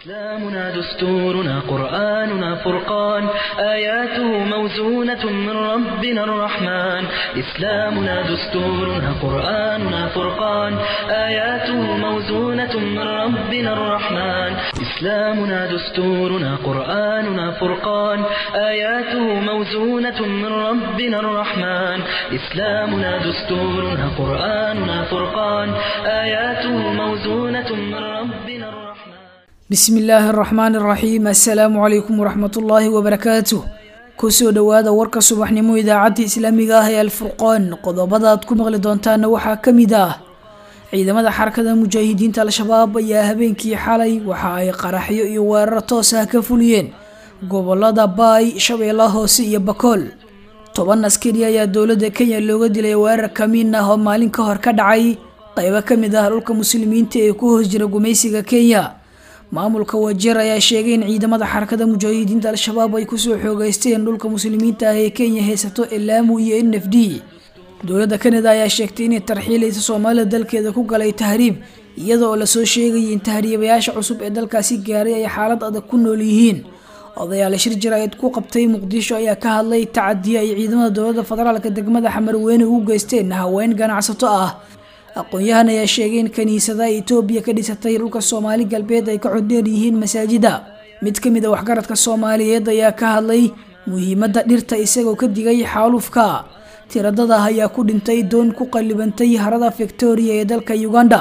إسلامنا دستورنا قرآننا فرقان آياته موزونة من ربنا الرحمن إسلامنا دستورنا قرآننا فرقان آياته موزونة من ربنا الرحمن إسلامنا دستورنا قرآننا فرقان آياته موزونة من ربنا الرحمن إسلامنا دستورنا قرآننا فرقان آياته موزونة من ربنا الرحمن bismi illaahi araxmaan araxiim assalaamu calaykum waraxmatullaahi wabarakaatuh kusoo dhowaada warka subaxnimo idaacadda islaamiga ah ee alfurqaan qodobada aad ku maqli doontaana waxaa ka mid ah ciidamada xarakada mujaahidiinta al-shabaab ayaa habeenkii xalay waxa ay qaraxyo iyo weerar toos ah ka fuliyeen gobolada baay shabeella hoose iyo bakool toban askari ayaa dowladda kenya looga dilay weerar kamiin ah oo maalin ka hor ka dhacay qaybo ka mid ah dhulka muslimiinta ee ku hoos jira gumaysiga kenya maamulka wajeer ayaa sheegay in ciidamada xarakada mujaahidiinta al-shabaab ay kusoo xoogeysteen dhulka muslimiinta ah ee kenya haysato elaamu iyo n f d dowladda kanada ayaa sheegtay inay tarxiilaysa soomaalida dalkeeda ku galay tahriib iyada oo lasoo sheegayay in tahriibayaasha cusub ee dalkaasi gaaray ay xaalad adag ku nool yihiin odayaal shir jaraa'id ku qabtay muqdisho ayaa ka hadlay tacadiya ay ciidamada dowladda federaalka degmada xamarweyne ugu geysteen haween ganacsato ah aqoon-yahan ayaa sheegay in kiniisada etoobiya ka dhisatay dhulka soomaali galbeed ay ka codheer yihiin masaajida mid ka mid a waxgaradka soomaaliyeed ayaa ka hadlay muhiimadda dhirta isagoo ka digay xaalufka tiradadah ayaa ku dhintay doon ku qallibantay harada victoria ee dalka uganda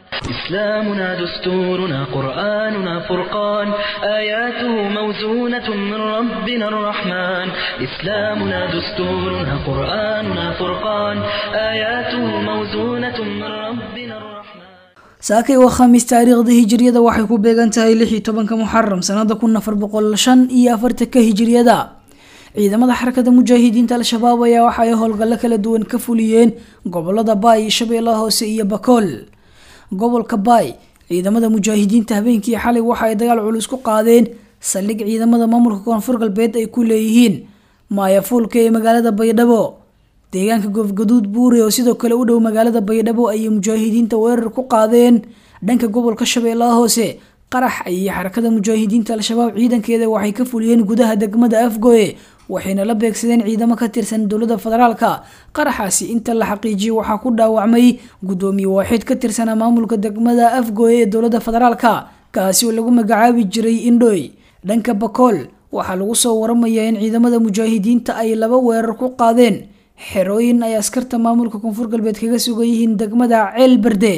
إسلامنا دستورنا قرآننا فرقان آياته موزونة من ربنا الرحمن إسلامنا دستورنا قرآننا فرقان آياته موزونة من ربنا الرحمن saakay waa khamiis taariikhda hijiriyada waxay ku beegan tahay lix iyo tobanka muxaram sanada kun afar boqol shan iyo afartanka hijiriyada ciidamada xarakada mujaahidiinta al-shabaab ayaa waxa ay howlgallo kala duwan ka fuliyeen gobolada baay shabeellaha hoose iyo bakool gobolka baay ciidamada mujaahidiinta habeenkii xalay waxa ay dagaal culus ku qaadeen saldhig ciidamada maamulka koonfur galbeed ay ku leeyihiin maayafuulka ee magaalada baydhabo deegaanka goofgaduud buure oo sidoo kale u dhow magaalada baydhabo ayay mujaahidiinta weerar ku qaadeen dhanka gobolka shabeellaha hoose qarax ayay xarakada mujaahidiinta al-shabaab ciidankeeda waxay ka fuliyeen gudaha degmada afgoye waxayna la beegsadeen ciidamo ka tirsan dowladda federaalka qaraxaasi inta la xaqiijiyay waxaa ku dhaawacmay guddoomiye waaxid ka tirsanaa maamulka degmada afgoye ee dowladda federaalka kaasi oo lagu magacaabi jiray indhoy dhanka bakool waxaa lagu soo waramayaa in ciidamada mujaahidiinta ay laba weerar ku qaadeen xerooyin ay askarta maamulka koonfur galbeed kaga sugan yihiin degmada ceel berde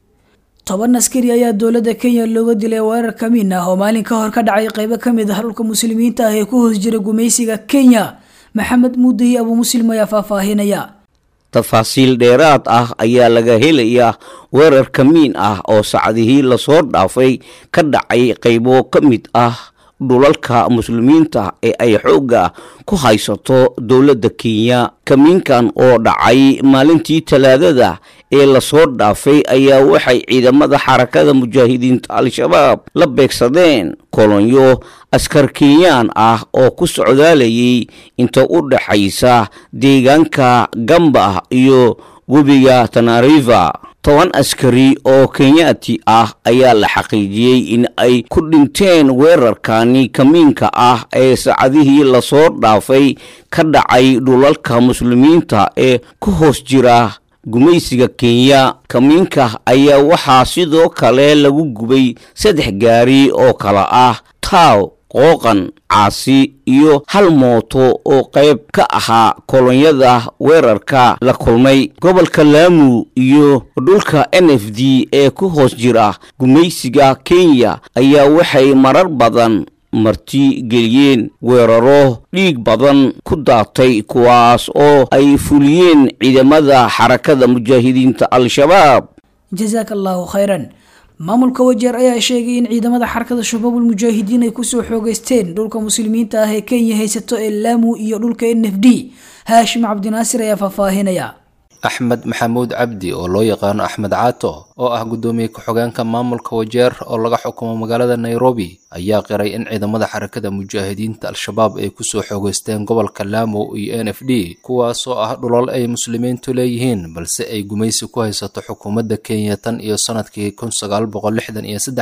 toban askari ayaa dowladda kenya looga dilay weerar kamiin ah oo maalin ka hor ka dhacay qaybo kamid ah dhulka muslimiinta ah ee ku hoos jira gumaysiga kenya maxamed muudahi abuu muslim ayaa faahfaahinaya tafaasiil dheeraad ah ayaa laga helayaa weerar kamiin ah oo sacdihii lasoo dhaafay ka dhacay qaybo ka mid ah dhulalka muslimiinta ee ay xoogga ku haysato dowladda kenya kamiinkan oo dhacay maalintii talaadada ee lasoo dhaafay ayaa waxay ciidamada xarakada mujaahidiinta al-shabaab la beegsadeen kolonyo askar kenyaan ah oo ku socdaalayay inta u dhaxaysa deegaanka gamba iyo webiga tanariva toban askari oo kenyaati ah ayaa la xaqiijiyey in ay ku dhinteen weerarkani kamiinka ah ee saacadihii lasoo dhaafay ka dhacay dhulalka muslimiinta ee ku hoos jira gumaysiga kenya kamiinka ayaa waxaa sidoo kale lagu gubay saddex gaari oo kala ah taaw qooqan caasi iyo hal mooto oo qayb ka ahaa kolonyada weerarka la kulmay gobolka laamu iyo dhulka n f d ee ku hoos jira gumaysiga kenya ayaa waxay marar badan marti geliyeen weeraro dhiig badan ku daatay kuwaas oo ay fuliyeen ciidamada xarakada mujaahidiinta al-shabaab jasaaka allaahu khayran maamulka wajeer ayaa sheegay in ciidamada xarakada shabaabul mujaahidiin ay kusoo xoogeysteen dhulka muslimiinta ah ee kenya haysato ee laamu iyo dhulka n f d haashim cabdinaasir ayaa faahfaahinaya axmed maxamuud cabdi oo loo yaqaano axmed caato oo ah guddoomiye ku-xogeenka maamulka wajeer oo laga xukumo magaalada nairobi ayaa qiray in ciidamada xarakada mujaahidiinta al-shabaab ay kusoo xoogeysteen gobolka laamo iyo n f d kuwaasoo ah dhulal ay muslimiintu leeyihiin balse ay gumaysi ku haysato xukuumadda kenya tan iyo sanadkii kun sagaal boqol lixdan iyo saddexdii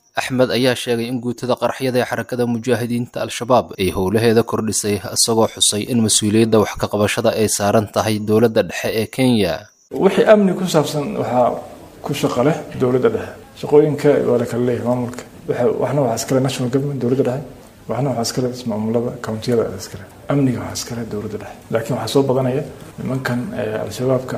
axmed ayaa sheegay in guutada qaraxyada ee xarakada mujaahidiinta al-shabaab ay howlaheeda kordhisay isagoo xusay in mas-uuliyadda wax ka qabashada ay saaran tahay dowladda dhexe ee kenya wixii amni ku saabsan waxaa ku shaqo leh dowladda dhexe shaqooyinka waa la kala leeyahay maamulka waxna waxaa iskale national government dowladda dhexe waxna waxaa iskale ismaamulada countiyada iskale amniga waxaa iskale dowladda dhexe laakiin waxaa soo badanaya nimankan al-shabaabka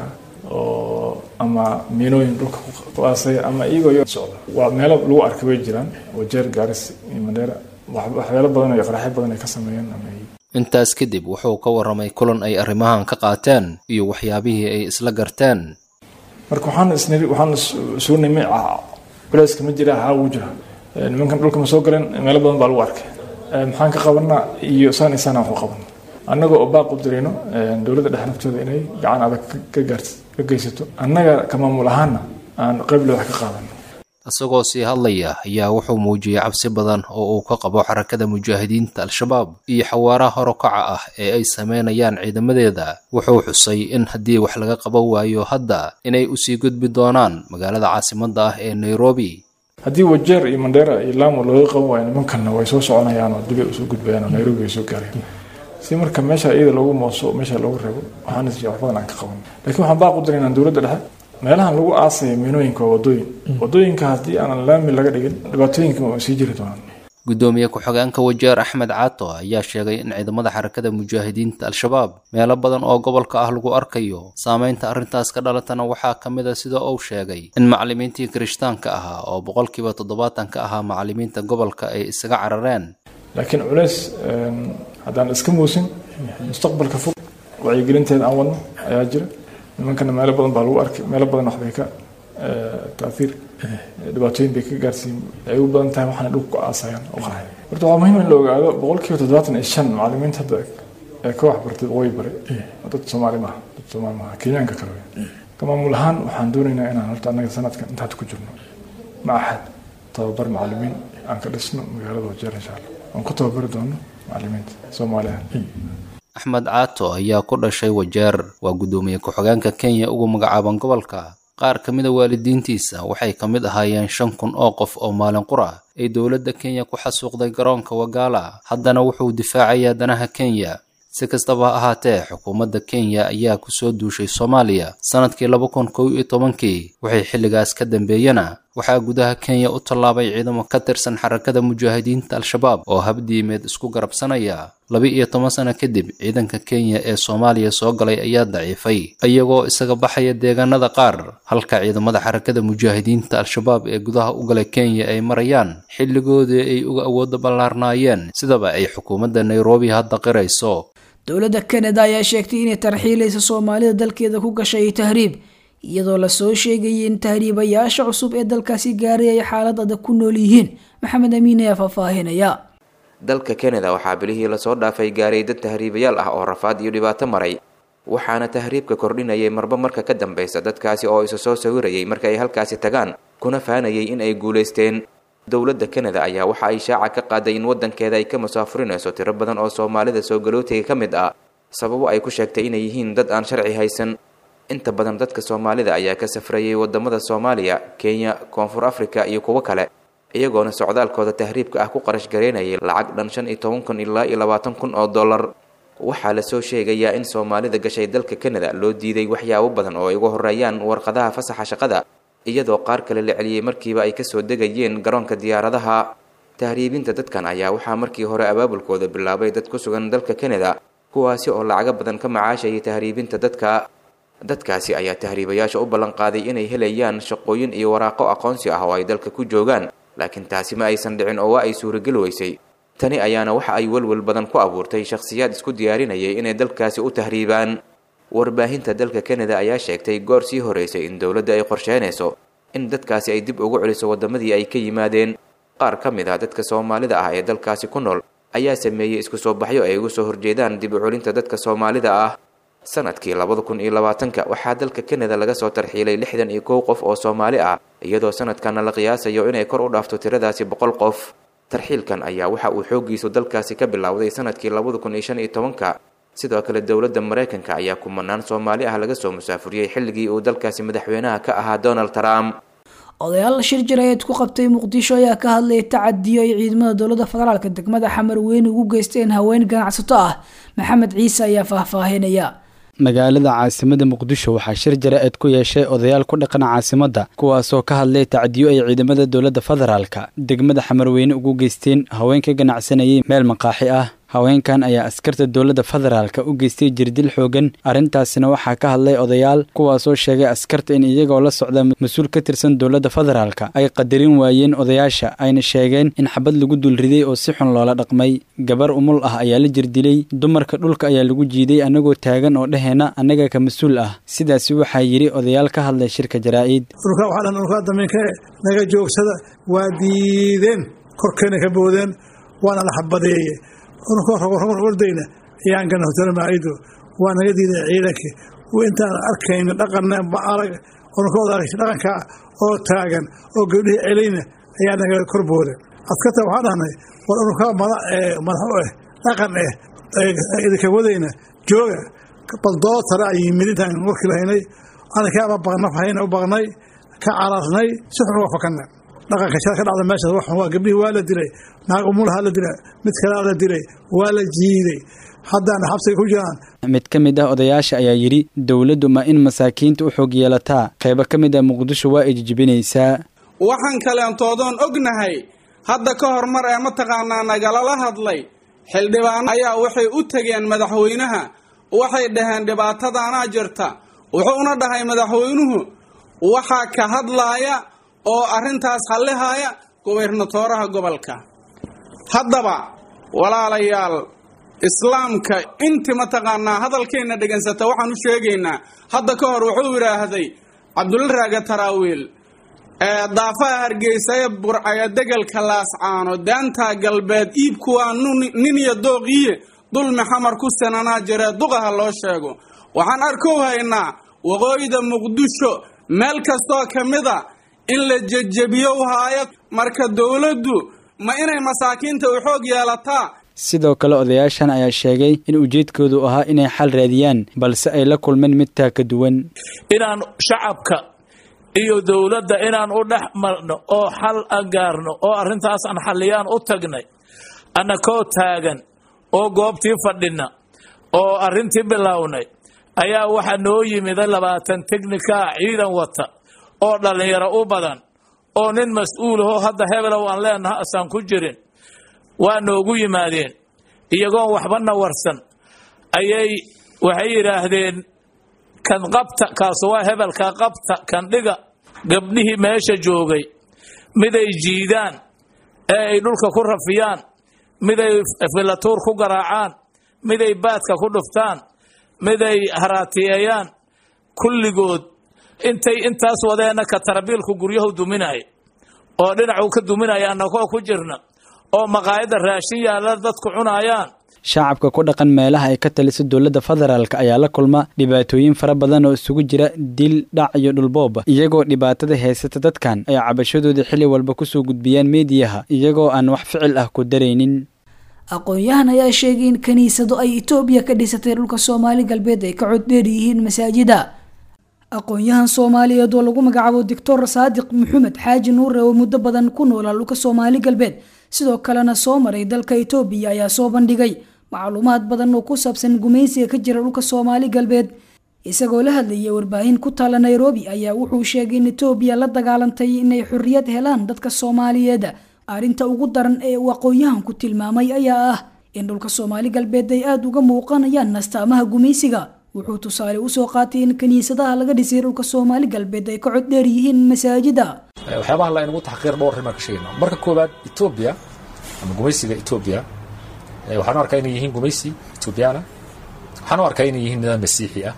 oo ama miinooyin dhulka ku aasaya ama iyagoo yo socda waa meelo lagu arkay way jiraan wajeer gaaris iyo mandheera waxyaalo badan iyo qaraxyo badan ay ka sameeyeen ama intaas kadib wuxuu ka warramay kulan ay arrimahan ka qaateen iyo waxyaabihii ay isla garteen marka waxaan isniri waxaan suu nimi culeyska ma jira haa wuu jira nimankan dhulka ma soo galeen meelo badan baa lagu arkay maxaan ka qabanaa iyo saan isaan waxu qabana annaga oo baaq u dirayno dowladda dhexe naftooda inay gacan adag ka gaars ka geysato annaga ka maamul ahaana aan qayble wax ka qaadano isagoo sii hadlaya ayaa wuxuu muujiyey cabsi badan oo uu ka qabo xarakada mujaahidiinta al-shabaab iyo xawaaraha horokaca ah ee ay sameynayaan ciidamadeeda wuxuu xusay in haddii wax laga qaban waayo hadda inay usii gudbi doonaan magaalada caasimadda ah ee nairobi haddii wajeer iyo mandheera iyo laamo looga qaban waayo nimankanna way soo soconayaan oo dibay usoo gudbayaan oo nairobi ay soo gaareen si marka meesha iyada loogu mooso meesha loogu reebo waxaan is wax badan aan ka qaban laakiin waxaan baaq u diraynaa dowladda dhexe meelahan lagu aasaya miinooyinka waa wadooyin wadooyinka haddii aanan laami laga dhigin dhibaatooyinka way sii jiri doonaan gudoomiye ku-xigeenka wajeer axmed caato ayaa sheegay in ciidamada xarakada mujaahidiinta al-shabaab meelo badan oo gobolka ah lagu arkayo saameynta arrintaas ka dhalatana waxaa ka mid a sida uu sheegay in macallimiintii kirishtaanka ahaa oo boqolkiiba toddobaatan ka ahaa macallimiinta gobolka ay isaga carareen laakiin culeys haddaan iska muusin mustaqbalka fog wacyigelinteeda aan wadno ayaa jira nimankana meelo badan baa lagu arkay meelo badan waxbay ka taaiir dhibaatooyin bay ka gaarsiin ay u badan tahay waxaana dhulka ku aasayaan oo qahay horta waa muhiim in la ogaado boqolkiiba toddobaatan iyo shan macallimiinta hadda ee ka waxbartay waqooyi bare dad soomaali maaha dad soomaali maaha kenyaanka kale wey ka maamul ahaan waxaan doonaynaa inaan horta annaga sanadkan inta hadda ku jirno macahad tababar macallimiin aan ka dhisno magaalada wajeer insha allah aan ku tababari doono macallimiinta soomaaliya axmed caato ayaa ku dhashay wajeer waa guddoomiye ku-xigeenka kenya ugu magacaaban gobolka qaar ka mid a waalidiintiisa waxay ka mid ahaayeen shan kun oo qof oo maalin qura ay dowladda kenya ku xasuuqday garoonka wagaala haddana wuxuu difaacayaa danaha kenya si kastaba ha ahaatee xukuumadda kenya ayaa ku soo duushay soomaaliya sannadkii laba kun kow iyo tobankii waxay xilligaas ka dambeeyena waxaa gudaha kenya u tallaabay ciidamo ka tirsan xarakada mujaahidiinta al-shabaab oo habdiimeed isku garabsanaya laba iyo toban sano kadib ciidanka kenya ee soomaaliya soo galay ayaa daciifay iyagoo isaga baxaya deegaanada qaar halka ciidamada xarakada mujaahidiinta al-shabaab ee gudaha u galay kenya ay marayaan xilligoodii ay uga awooda ballaarnaayeen sidaba ay xukuumadda nairobi hadda qirayso dowladda kanada ayaa sheegtay inay tarxiilaysa soomaalida dalkeeda ku gashay tahriib iyadoo lasoo sheegayay in tahriibayaasha cusub ee dalkaasi gaaray ay xaalad adag ku nool yihiin maxamed amiin ayaa faahfaahinaya dalka kanada waxaa bilihii lasoo dhaafay gaaray dad tahriibayaal ah oo rafaad iyo dhibaato maray waxaana tahriibka kordhinayay marba marka ka dambeysa dadkaasi oo isa soo sawirayay marka ay halkaasi tagaan kuna faanayay in ay guulaysteen dowladda kanada ayaa waxa ay shaaca ka qaaday in waddankeeda ay ka musaafurinayso tiro badan oo soomaalida soo galootiga ka mid ah sababo ay ku sheegtay inay yihiin dad aan sharci haysan inta badan dadka soomaalida ayaa ka safrayay wadamada soomaaliya kenya koonfur africa iyo kuwo kale iyagoona socdaalkooda tahriibka ah ku qarash gareynayay lacag dhan shan iyo toban kun ilaa iyo labaatan kun oo dollar waxaa lasoo sheegayaa in soomaalida gashay dalka kanada loo diiday waxyaabo badan oo ay uga horeeyaan warqadaha fasaxa shaqada iyadoo qaar kale la celiyey markiiba ay kasoo degayeen garoonka diyaaradaha tahriibinta dadkan ayaa waxaa markii hore abaabulkooda bilaabay dad ku sugan dalka kanada kuwaasi oo lacago badan ka macaashayay tahriibinta dadka dadkaasi ayaa tahriibayaasha u ballan qaaday inay helayaan shaqooyin iyo waraaqo aqoonsi ah oo ay dalka ku joogaan laakiin taasi ma aysan dhicin oo waa ay suurageli weysay tani ayaana waxa ay welwel badan ku abuurtay shakhsiyaad isku diyaarinayay inay dalkaasi u tahriibaan warbaahinta dalka kanada ayaa sheegtay goor sii horeysay in dowladda ay qorsheynayso in dadkaasi ay dib ugu celiso waddamadii ay ka yimaadeen qaar ka mid ah dadka soomaalida ah ee dalkaasi ku nool ayaa sameeyey isku soo baxyo ay uga soo horjeedaan dib u celinta dadka soomaalida ah sanadkii labada kun iyo labaatanka waxaa dalka kanada laga soo tarxiilay lixdan iyo kow qof oo soomaali ah iyadoo sanadkana la qiyaasayo inay kor u dhaafto tiradaasi boqol qof tarxiilkan ayaa waxa uu xooggiisu dalkaasi ka bilowday sanadkii labada kun iyo shan iyo tobanka sidoo kale dowladda maraykanka ayaa kumanaan soomaali ah laga soo musaafuriyey xilligii uu dalkaasi madaxweynaha ka ahaa donald trump odayaal shir jirayeed ku qabtay muqdisho ayaa ka hadlayay tacadiyo ay ciidamada dowladda federaalk degmada xamar weyne ugu geysteen haween ganacsato ah maxamed ciise ayaa faahfaahinaya magaalada caasimada muqdisho waxaa shir jara-eed ku yeeshay odayaal ku dhaqan caasimadda kuwaasoo ka hadlay tacdiyo ay ciidamada dowladda federaalka degmada xamarweyne ugu geysteen haweenka ganacsanayay meel maqaaxi ah haweenkan ayaa askarta dowladda federaalka u geystay jirdil xoogan arrintaasina waxaa ka hadlay odayaal kuwaasoo sheegay askarta in iyagoo la socda mas-uul ka tirsan dowladda federaalka ay qadarin waayeen odayaasha ayna sheegeen in xabad lagu dulriday oo si xun loola dhaqmay gabar umul ah ayaa la jirdilay dumarka dhulka ayaa lagu jiiday annagoo taagan oo dheheenna annaga ka mas-uul ah sidaasi waxaa yidhi odayaal ka hadlay shirka jaraa'id urkadamiinke naga joogsada waa diideen korkeena ka boodeen waana la xabadeeye ordayna ayaan gana hotelo maacido waa naga diiday ciidankii intaan arkayna dhaqanna arag onkooda aragtay dhaqanka oo taagan oo gabdhihii celayna ayaa naga kor booden askarta waxaan dhahnay war unkaa madax u eh dhaqan eh idinka wadayna jooga baldootara ay yimid intaan warkii lahaynay anakaama baqnaf hayna u baqnay ka cararnay si xun uga fakanna dhaqanka shal ka dhacda meeshaas wax waa gabdhihii waa la dilay naag umulahaa la dilay mid kalea la dilay waa la jiiday haddaana xabsiga ku jiraan mid ka mid ah odayaasha ayaa yidhi dowladdu ma in masaakiinta u xoog yeelataa qaybo ka mid ah muqdisho waa ay jijibinaysaa waxaan kaleentoodon ognahay hadda ka hormar ee mataqaanaa nagalala hadlay xildhibaan ayaa waxay u tegeen madaxweynaha waxay dhaheen dhibaatadaanaa jirta wuxuuna dhahay madaxweynuhu waxaa ka hadlaaya oo arrintaas hallihaya gobernatooraha gobolka haddaba walaalayaal islaamka inti mataqaanaa hadalkeenna dhegansata waxaan u sheegaynaa hadda ka hor wuxuu yidhaahday cabdulla raaga taraawiil daafaha hargeysa ee burcaya degelka laascaano daantaa galbeed iibku waa nin iyo dooqiye dulmi xamar ku sananaa jiree duqaha loo sheego waxaan arkow haynaa waqooyida muqdisho meel kastoo ka mid a in la jejebiyow haayo marka dowladdu ma inay masaakiinta u xoog yeelataa sidoo kale odayaashan ayaa sheegay in ujeedkoodu ahaa inay xal raadiyaan balse ay la kulmeen mid taa ka duwan inaan shacabka iyo dowladda inaan u dhex marno oo xal an gaarno oo arrintaas aan xalliyaan u tagnay annakoo taagan oo goobtii fadhina oo arrintii bilownay ayaa waxaa noo yimiday labaatan teknikaa ciidan wata oo dhallinyaro u badan oo nin mas-uulahoo hadda hebelow aan leenaha asaan ku jirin waa noogu yimaadeen iyagoon waxbana warsan ayay waxay yidhaahdeen kan qabta kaasu waa hebelka qabta kan dhiga gabdhihii meesha joogay miday jiidaan ee ay dhulka ku rafiyaan miday filatuur ku garaacaan miday baadka ku dhuftaan miday haraatiyeeyaan kulligood intay intaas wadeenna ka tarabiilku guryahu duminaya oo dhinacuu ka duminaya annagoo ku jirna oo maqaayadda raashin yaalla dadku cunaayaan shacabka ku dhaqan meelaha ay ka taliso dowladda federaalk ayaa la kulma dhibaatooyin fara badan oo isugu jira dil dhac iyo dhulbooba iyagoo dhibaatada haysata dadkan ay cabashadooda xilli walba kusoo gudbiyaan meediyaha iyagoo aan wax ficil ah ku daraynin aqoon-yahan ayaa sheegay in kiniisado ay etoobiya ka dhisatay dhulka soomaali galbeed ay ka coddheer yihiin masaajida aqoon-yahan soomaaliyeed oo lagu magacaabo doctor saadiq maxamed xaaji nuure oo muddo badan ku noolaa dhulka soomaali galbeed sidoo kalena soo maray dalka etoobiya ayaa soo bandhigay macluumaad badan oo ku saabsan gumaysiga ka jira dhulka soomaali galbeed isagoo la hadlayay warbaahin ku taala nairobi ayaa wuxuu sheegay in etoobiya la dagaalantay inay xorriyad helaan dadka soomaaliyeed arrinta ugu daran ee uu aqoon-yahanku tilmaamay ayaa ah in dhulka soomaali galbeed ay aada uga muuqanayaan astaamaha gumaysiga wuxuu tusaale usoo qaatay in kiniisadaha laga dhisay dhulka soomaali galbeed ay ka cod dheer yihiin masaajida waxyaabaha la inugu taxqiir dhowr rimaan ka sheegayna marka koowaad etoobiya ama gumaysiga etoobiya waxaan u arkaa inay yihiin gumaysi etoobiyaana waxaan u arkaa inay yihiin nidaam masiixi ah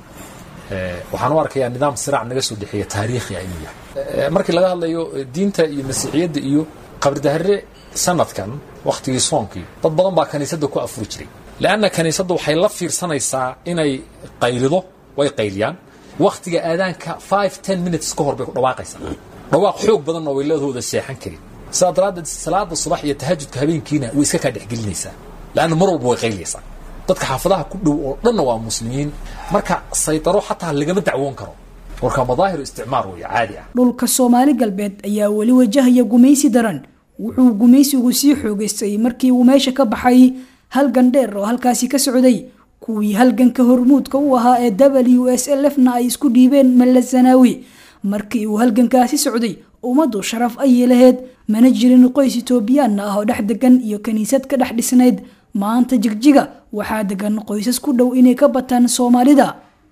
waxaan u arkayaa nidaam siraac naga soo dhexeeya taariikhi ah inuu yahay markii laga hadlayo diinta iyo masiixiyadda iyo qabridahare sanadkan wakhtigii soonkii dad badan baa kaniisadda ku afuri jiray leanna kaniisadda waxay la fiirsanaysaa inay qaylido way qayliyaan wakhtiga aadaanka five ten minutes ka hor bay ku dhawaaqaysaa dhawaaq xoog badanna way leedahooda seexan karin sidaa daraaddeed salaada subax iyo tahajudka habeenkiina way iska kaa dhexgelinaysaa leanna mar walba way qayliyaysaa dadka xaafadaha ku dhow oo dhanna waa muslimiin marka saydaro xataa lagama dacwoon karo warka madaahiru isticmaar wey caadi ah dhulka soomaali galbeed ayaa weli wajahaya gumaysi daran wuxuu gumaysigu sii xoogaystay markii uu meesha ka baxay halgan dheer oo halkaasi ka socday kuwii halganka hormuudka u ahaa ee w s l f na ay isku dhiibeen malazanawi markii uu halgankaasi socday ummaddu sharaf ayay lahayd mana jirin qoys itoobiyaan ah oo dhex degan iyo kiniisad ka dhex dhisnayd maanta jigjiga waxaa degan qoysas ku dhow inay ka bataan soomaalida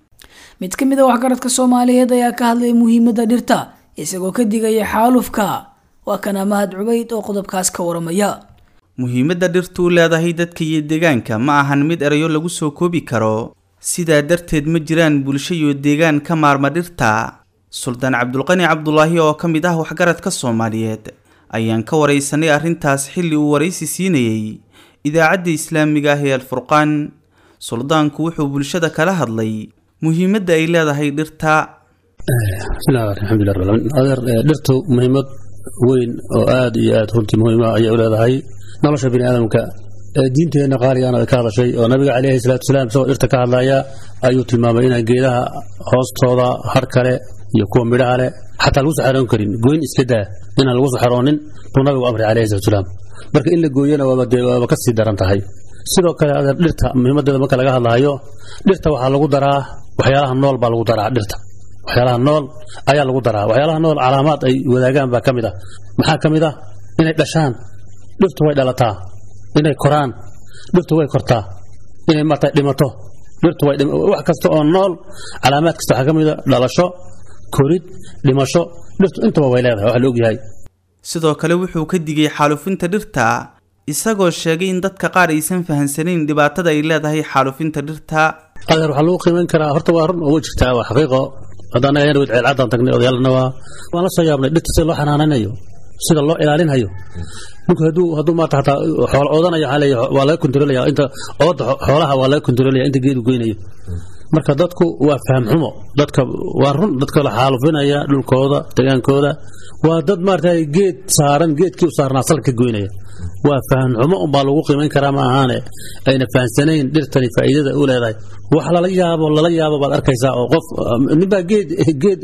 mid ka mid a waxgaradka soomaaliyeed ayaa ka hadlay muhiimadda dhirta isagoo ka digaya xaalufka waa kana mahad cubayd oo qodobkaas ka waramaya muhiimadda dhirtu u leedahay dadka iyo deegaanka ma ahan mid erayo lagu soo koobi karo sidaa darteed ma jiraan bulsho iyo deegaan ka maarma dhirta suldaan cabdulqani cabdulaahi oo ka mid ah waxgaradka soomaaliyeed ayaan ka waraysanay arrintaas xilli uu waraysi siinayey idaacadda islaamiga ah ee alfurqaan suldaanku wuxuu bulshada kala hadlay muhiimadda ay leedahay dhirta bismillahi alxamdulilah rabbil aalamiin adeer dhirtu muhiimad weyn oo aad iyo aad runtii muhiima ayay u leedahay nolosha bini aadamka diinteenna qaaligaana ay ka hadashay oo nabiga caleyhi salaatu wasalaam isagoo dhirta ka hadlaya ayuu tilmaamay inaan geedaha hoostooda har kale iyo kuwa midhaha leh xataa lagu soo xaroon karin goyn iska daa inaan lagu soo xaroonin buu nabigu amray caleyhi salatu wasalaam marka in la gooyana waaba dee waaba ka sii daran tahay sidoo kale adeer dhirta muhiimadeeda marka laga hadlahayo dhirta waxaa lagu daraa waxyaalaha nool baa lagu daraa dhirta waxyaalaha nool ayaa lagu daraa waxyaalaha nool calaamaad ay wadaagaan baa ka mid ah maxaa ka mid ah inay dhashaan dhirtu way dhalataa inay koraan dhirtu way kortaa inay marta dhimato dhirtu way wax kasta oo nool calaamaad kasta waxaa ka mid a dhalasho korid dhimasho dhirtu intaba way leedahay wax la ogyahay sidoo kale wuxuu ka digay xaalufinta dhirta isagoo sheegay in dadka qaar aysan fahansanayn dhibaatada ay leedahay xaalufinta dhirta adeer waxaa lagu qiimayn karaa horta waa run oo jirtaa waa xaqiiqo haddaan ayaan wid ceelcaddaan tagnay odayaalna waa waan la soo yaabnay dhirta sida loo xanaanaynayo sida loo ilaalinhayo ninku hadduu hadduu maanta hataa xoolo oodanayo waxaa leeyahay waa laga kontrolaya inta ooda xoolaha waa laga kontrolaya inta geedu goynayo marka dadku waa faham xumo dadka waa run dadka la xaalufinaya dhulkooda degaankooda waa dad maarata geed saaran geedkii u saarnaa salka goynaya waa faham xumo unbaa lagu qiimayn karaa ma ahaane ayna fahansanayn dhirtani faa'iidada u leedahay wax lala yaabo lala yaabo baad arkaysaa oo qof ninbaa geed geed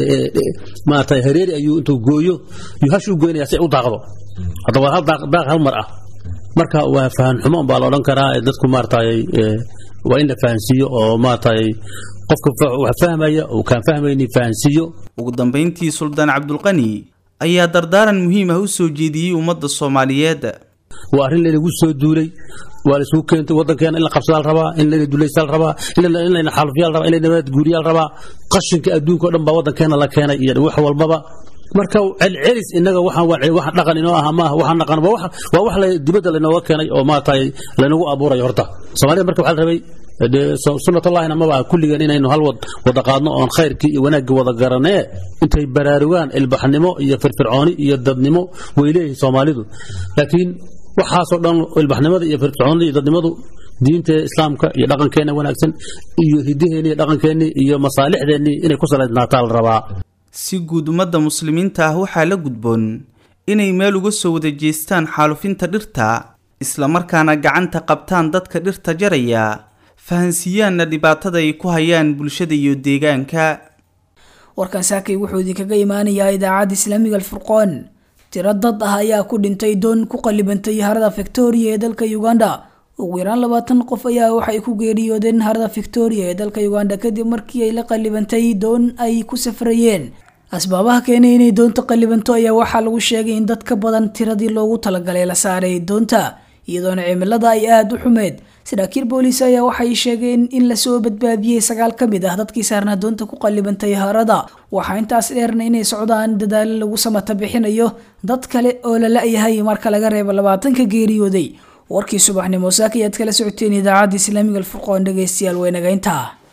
maarata hareeri ayuu intuu gooyo yuu hash u goynaya si ay u daaqdo hadda waa hal daaq hal mar ah marka waa faham xumo unbaa la odhan karaa dadku maaratay waa in la fahansiiyo oo maaratay qofka wax fahmaya uu kaan fahmayni fahansiiyo ugu dambayntii suldaan cabdulqani ayaa dardaaran muhiim ah u soo jeediyey ummadda soomaaliyeed waa arrin laynagu soo duulay waa laisugu keentay waddankeena in la qabsadaa la rabaa in layna dulaysaa la rabaa in layna xaalufiyaa la rabaa in layna nabad guuriyaa la rabaa qashinka adduunka o dhan baa waddankeena la keenay iyo wax walbaba marka celcelis inaga waxaan waxaan dhaqan inoo aha maaha waxaan dhaqan waa wax la dibadda laynooga keenay oo maaragtay laynagu abuurayo horta soomaalida marka waxaa la rabay dee sunnatullahina maba kulligeen inaynu hal wada qaadno oon khayrkii iyo wanaaggii wada garanee intay baraarugaan ilbaxnimo iyo firfircooni iyo dadnimo way leeyihin soomaalidu laakiin waxaasoo dhan ilbaxnimada iyo firfircoonida iyo dadnimadu diinta islaamka iyo dhaqankeenna wanaagsan iyo hiddaheenni iyo dhaqankeenni iyo masaalixdeennii inay ku salaysnaataa la rabaa si guud ummadda muslimiinta ah waxaa la gudboon inay meel uga soo wada jeestaan xaalufinta dhirta islamarkaana gacanta qabtaan dadka dhirta jaraya fahansiiyaanna dhibaatada ay ku hayaan bulshada iyo deegaanka warkan saakay wuxuu idinkaga imaanayaa idaacadda islaamiga alfurqoon tiro dad ah ayaa ku dhintay doon ku qalibantay harada victoria ee dalka uganda ugu yaraan labaatan qof ayaa waxay ku geeriyoodeen harada victoria ee dalka uganda kadib markii ay la qalibantay doon ay ku safrayeen asbaabaha keenay inay doonta qalibanto ayaa waxaa lagu sheegay in dad ka badan tiradii loogu talagalay la saaray doonta iyadoona cimilada ay aada u xumeed saraakiil booliis ayaa waxay sheegeen in lasoo badbaadiyey sagaal ka mid ah dadkii saarnaa doonta ku qalibantay harada waxaa intaas dheerna inay socdaan dadaalo lagu samata bixinayo dad kale oo la la-yahay marka laga reebo labaatanka geeriyooday warkii subaxnimo saaka ayaad kala socoteen idaacadda islaamiga alfurqoon dhegeystayaal weynageynta